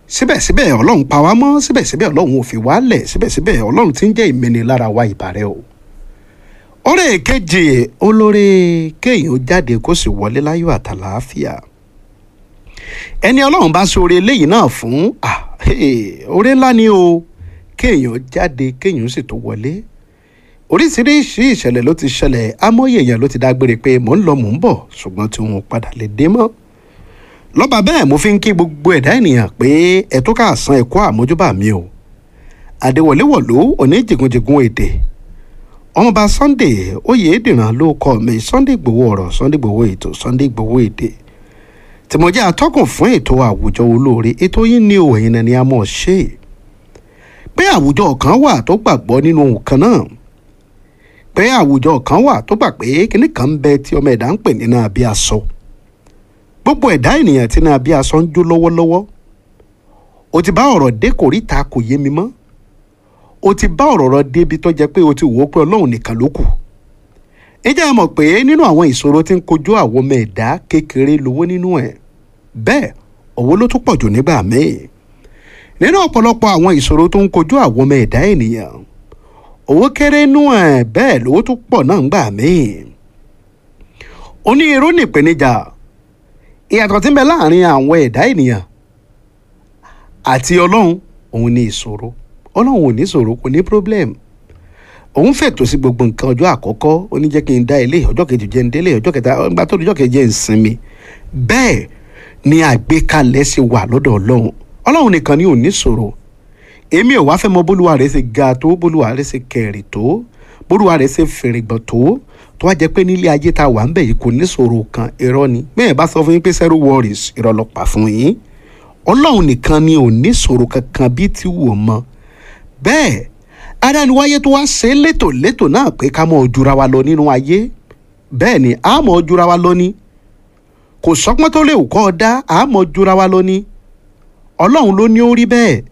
síbẹ̀síbẹ̀ ọlọ́run pa wá mọ́ síbẹ̀síbẹ̀ ọlọ́run ò fi wá lẹ̀ síbẹ̀síbẹ̀ ọlọ́run ti ń jẹ́ ìmẹ́ni lára wa ìbàrẹ̀ o. ọ̀rẹ́ kejì olórí kéèyàn jáde kó sì wọlé láyọ̀ àtàlàáfíà ẹni ọlọ́run bá sọ oore eléyìí náà fún oore ńlá ni o kéèyàn jáde kéèyàn sì tó wọlé oríṣiríṣi ìṣẹ̀lẹ̀ ló ti ṣẹlẹ̀ amóye èèyàn ló ti dágbére pé mò ń lọ mò ń bọ̀ ṣùgbọ́n tí wọn ò padà lè dé mọ́ lọ́ba bẹ́ẹ̀ mo fi ń kí gbogbo ẹ̀dá ènìyàn pé ẹ̀tún ká san ẹ̀kọ́ àmójúbà mi o àdéwọléwọ̀lú oníjìgúnjìgún èdè ọmọọba Sunday Oyèdìran ló kọ mi Sunday Igboho ọ̀rọ̀ Sunday Igboho ètò Sunday Igboho èdè tí mo jẹ́ atọ́kùn fún ètò àwùjọ olóore ètò yìí ní òyìn ẹni a mọ̀ ṣe pé àwùjọ kan wà tó gbàgbọ́ nínú nǹkan náà pé àwùjọ kan wà tó gbà pé kíní kan ń bẹ tí ọmọ ẹ̀dá ń pè nínú abí aṣọ gbogbo ẹ̀dá ènìyàn tí náà abí aṣọ ń jó lọ́wọ́lọ́wọ́ o ti bá ọ̀rọ̀ dé kòríta kò yé mi mọ́ o ti bá ọ̀rọ̀ rọ débi tó jẹ́ pé o ti wò ó pé ọlọ́run nìkan ló kù ìjà ẹ mọ̀ pé nínú àwọn ìṣòro tí ń kojú àwọn ọmọ ẹ̀dá kékeré lówó nínú ẹ̀ bẹ́ẹ̀ owó ló tún pọ̀ jù nígbà míì nínú ọ̀pọ̀lọpọ̀ àwọn ìṣòro tó ń kojú àwọn ọmọ ẹ̀dá ènìyàn owó kéré nú ẹ̀ bẹ́ẹ̀ lówó tún pọ̀ náà ńgbà míì onírú nìpèníjà ìyàtọ̀ tí ń bẹ láàrin àwọn ẹ̀dá ènìyàn àti ọlọ́run òun ní ìṣòro ọlọ́run ò ní ìṣòro kò ní problem òun fètò sí gbogbo nǹkan ọjọ́ àkọ́kọ́ ó ní jẹ́ kí n dá ilé ọjọ́ kejì jẹ́ ń délé ọjọ́ kẹta ọgbà tó ọjọ́ kejì jẹ́ ń sinmi bẹ́ẹ̀ ni àgbékalẹ̀ ṣe wà lọ́dọ̀ ọlọ́run ọlọ́run nìkan ni ò ní ìṣòro èmi ò wá fẹ́ mọ bólúwa rẹ̀ ṣe ga tó bólúwa rẹ̀ ṣe kẹrì tó bólúwa rẹ̀ ṣe fèrègbọ̀n tó tó wá jẹ́ pé nílé ayé tá a wà ń bẹ̀ yìí kò ní ìṣòro kan irọ́ ni bẹ́ẹ̀ bá sọ fún yín pé zero worries irọ́ ló pa fún yín ọlọ́run nìkan ni ò ní ìṣòro kankan bí ti wù ọ́ mọ́ bẹ́ẹ̀ adániwáyé tó wá ṣe létòlétò náà pé ká mọ̀ ojúra wa lọ nínú ayé bẹ́ẹ̀ ni a mọ̀ ojúra wa lọ ní kò sọ́pọ́n tó lè kọ́ ọ dá a mọ̀ ojúra wa lọ ní ọlọ́run ló ní ó rí bẹ́ẹ̀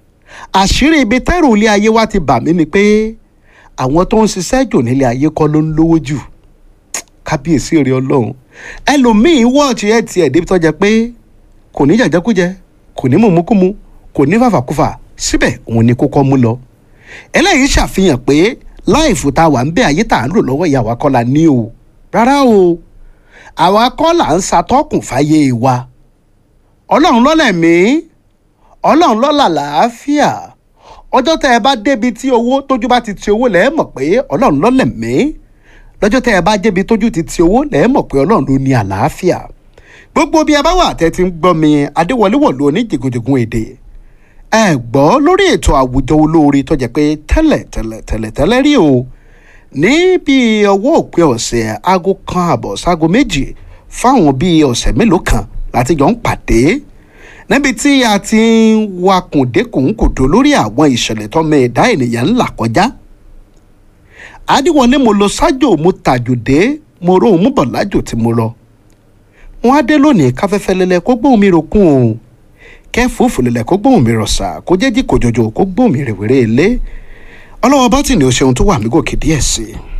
àṣírí ibi tẹ́rù ilé ayé wa ti bà mí ni pé àwọn tó ń ṣiṣẹ́ jù nílé ayé kọ́ ló ń lówó jù kábíyèsí rẹ ọlọ́run ẹlòmíín wọ́ọ̀tì ẹ̀ tiẹ̀ débi tó jẹ pé kò ní jàjẹkújẹ kò ní mùmúkúmu kò ní fàfàkúfà síbẹ̀ òun ni kókó mú lọ eléyìí ṣàfihàn pé láìfù tá a wà ń bẹ ayé tá à ń lò lọ́wọ́ ìyá wa kọ́ la ní o rárá o àwa kọ́ là ń ṣàtọ́kùn fáyé wa ọlọ́run lọ́lẹ̀mí ọlọ́run lọ́là làáfíà ọjọ́ tẹ́ ẹ bá débi tí owó tójú bá ti ti owó lẹ́ẹ̀ mọ̀ pé ọlọ́run lọ́lẹ̀mí lọ́jọ́ tẹ́ ẹ bá débi tójú ti ti owó lẹ́ẹ̀ mọ̀ pé ọlọ́run ló ní àlàáfíà gbogbo bí ẹ bá wà tẹ́ ti ń gbọ́ mi adéwọléwọ̀lú oníjìgúnjìgún èdè ẹ gbọ́ lórí ètò àwùjọ olóore tó jẹ́ pé tẹ́lẹ̀ tẹ́lẹ̀ tẹ́lẹ̀ tẹ́lẹ̀ rí o ní bíi ọwọ́ òpin ọ̀sẹ̀ aago kan àbọ̀ sáago méjì fáwọn bíi ọ̀sẹ̀ mélòó kan láti jọ ń pàdé níbi tí a ti ń wakùn dékùnkùdó lórí àwọn ìṣẹ̀lẹ̀ tọ́mọ ẹ̀dá ènìyàn ńlá kọjá adéwọlé mo lọ sájò mo tàjòdé mo róhùn mú bọ̀ lájò tí mo lọ wọn á dé lónìí káfẹ́fẹ́ lẹ́lẹ́ kó gbóhùn mi rokún o kẹfùfù lẹlẹ kó gbóhùn mi rọ̀ṣà kó jẹ́ jí kòjòjò kó gbóhùn mi rèwèrè ilé ọlọ́wọ́ bọ́tìnì ó ṣeun tó wà mí gòkè díẹ̀ sí i.